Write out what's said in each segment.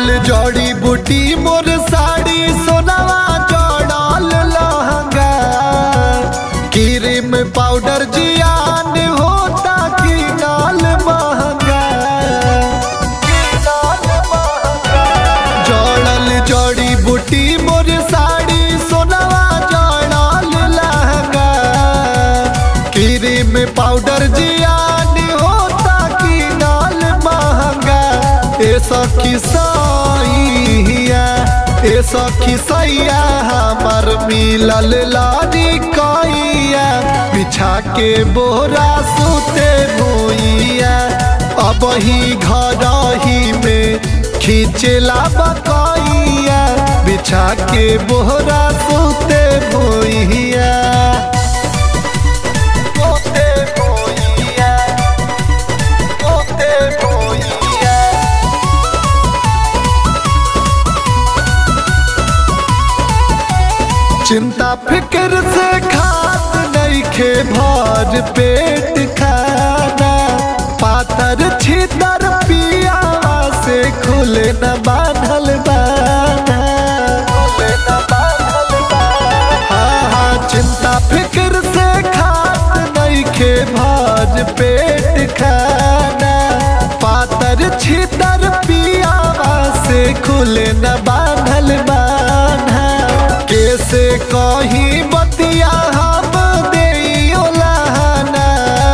जड़ल जड़ी बूटी मोर साड़ी सोनावा जड़ल लहंगा क्रीम पाउडर जियान होता की नाल महंगा जड़ल जड़ी बूटी मोर साड़ी सोनावा जड़ल लहंगा क्रीम पाउडर जियान होता की नाल महंगा ए सखी सैया ए सखी सैया हमर मिलल लानी कैया बिछा के बोरा सुते भूइया अब ही घर ही में खींचला बकैया बिछा के बोरा सुते भूइया सुते भूइया सुते भूइया चिंता फिक्र से खात नहीं खे भर पेट खाना पातर छितर पिया से खुले न बांधल बाना खुले न बांधल बाना हाँ हाँ चिंता फिक्र से खात नहीं खे भर पेट खाना पातर छितर पिया से खुले न बांधल बाना कैसे कही बतिया हम देइयो लहाना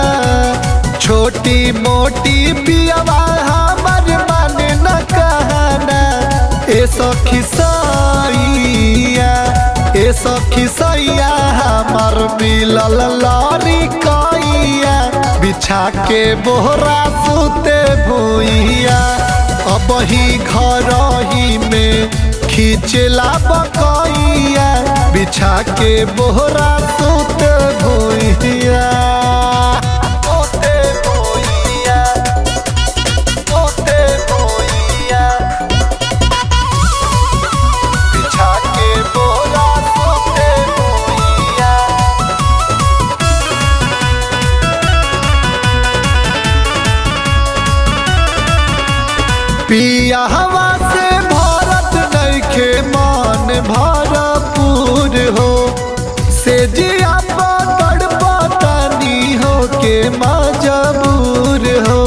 छोटी मोटी पियावा हमर मन न कहना ए सखी सैया ए सखी सैया हमर मिलल लारी कैया बिछा के बोहरा सुते भूइया अब ही घर ही में खींचला बकैया बिछा के बोहरा सुत भूइया सुते भूइया सुते भूइया बिछा के बोहरा सुते भूइया पिया हवा से भारत नैखे मान भरपूर हो से जिया पकड़ पतानी हो के मजबूर हो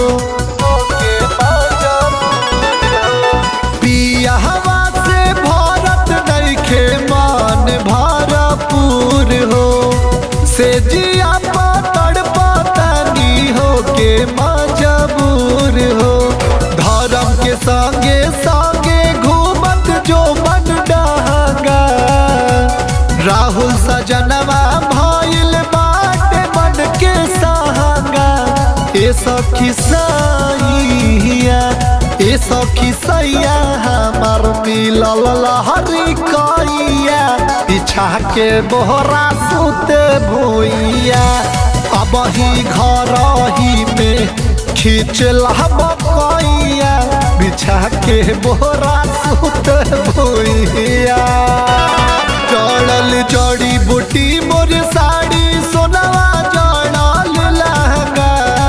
पिया हवा से भारत नैखे मान भरपूर हो से जिया पकड़ पतानी हो के मजबूर हो धर्म के संगे संगे घूमत जो मन डहगा राहुल सजनवा भइल बाटे मन के सहगा ए सखी सैया ए सखी सैया हमर मिलल लहरी कैया बिछा के बोहरा सुते भूइया अब ही घर ही में खींचला बकैया बिछा के बोरा सुत भूइया जड़ल जड़ी बूटी मोर साड़ी सोनावा जड़ल लहंगा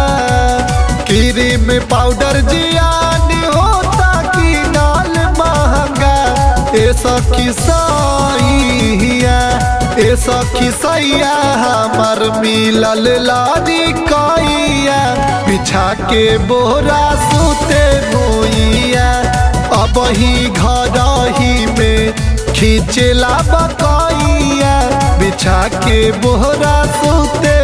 क्रीम पाउडर जियान होता की नाल महंगा ए सखी सैया ए सखी सैया हमर मिलल लारी कैया बिछा के बोरा सुते भूइया अब ही घर ही में खींचला बकैया बिछा के बोरा सुते